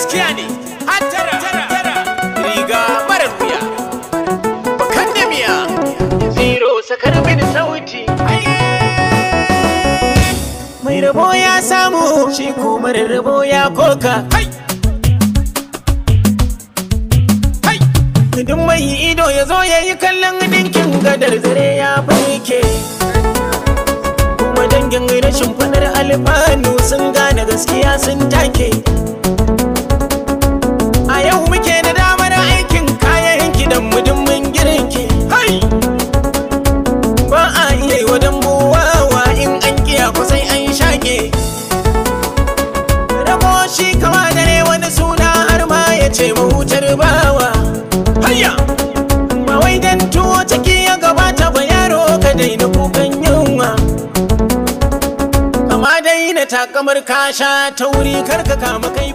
gaskiya ne hattara riga marar wuya bakan da miya zero sakar mini sauti mai rabo ya samu shi kuma rabo ya koka duk mai ido ya zo ya yi kallon dinkin gadar zare ya barke kuma dangin rashin fadar alfanu sun gane gaskiya sun take a yau muke da damar aikin kayan gidan mudummin girki hai ba a iya yi wa dambuwawa in an kiya kusai an shaƙe rabo shi kama dare wani suna har ma ya ce mahutar bawa hayya ba wai dan tuwo ciki ya gabata ba yaro ka daina kukan yunwa kama daina takamar kasha ta wuri karka kama kai